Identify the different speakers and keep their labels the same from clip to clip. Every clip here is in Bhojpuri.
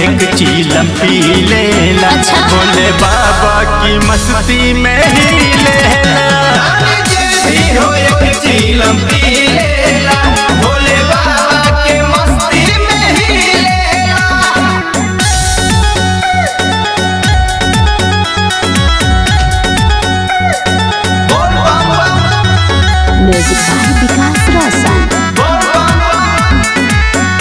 Speaker 1: एक चीलम पी लेला
Speaker 2: अच्छा।
Speaker 1: भोले बाबा की मस्ती में ही लेला
Speaker 3: भी हो एक चीलम पी लेला भोले बाबा के मस्ती में ही लेला बोल बम बम
Speaker 2: म्यूजिक बाय विकास रोशन
Speaker 3: बोल बम बम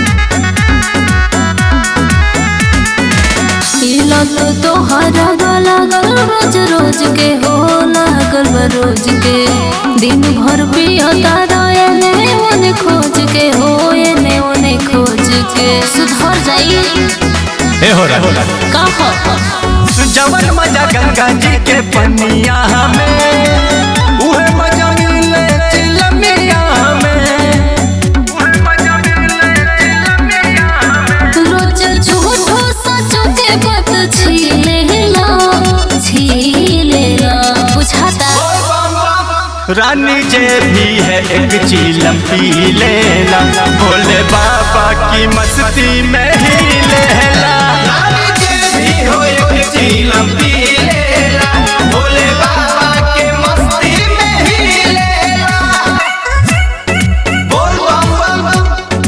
Speaker 2: लत तोहरा लागल रोज रोज के हो लागल बा रोज के दिन भर पियता एने ओने खोज के हो एने ओने खोज के सुधर जाई
Speaker 1: हे हो रहा
Speaker 2: का हो
Speaker 1: जवन मजा गंगा जी के पनिया में उहे मजा मिले चिलमिया में उहे मजा मिले चिलमिया में
Speaker 2: रोज झूठो सचो के बात छीलेला छीलेला बुझाता
Speaker 1: रानी जे भी है एक चीलम पी लेला भोले बाबा की मस्ती में ही लेला
Speaker 3: रानी जे भी हो एक चीलम पी लेला भोले बाबा के मस्ती में ही लेला बोल बम बम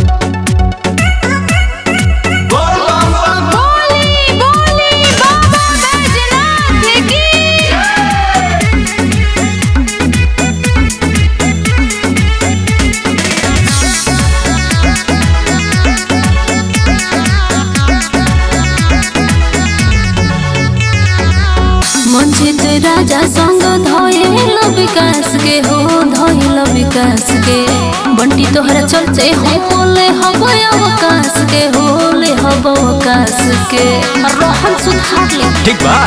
Speaker 3: बोल बम बम
Speaker 2: बोली बोली बाबा बैजनाथ की मंजित राजा संग धोइल विकास के हो धोइल विकास के बंटी तोहरा चलते हो बोले हब अवकाश के हो ले हब अवकाश के रोहन सुधार ले
Speaker 1: ठीक बा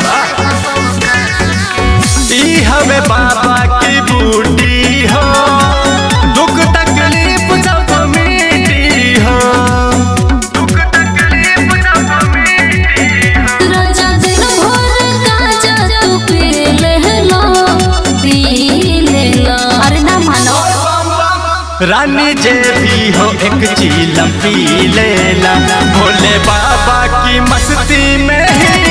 Speaker 1: ई हमें बाबा की बूटी हो दुख तकलीफ सब मिटी हो दुख तकलीफ सब मिटी हो
Speaker 2: राजा दिन भर काजा तू पी लेला पी लेला अरे ना मानो
Speaker 1: रानी जे भी हो एक चीलम पी लेला भोले बाबा की मस्ती में ही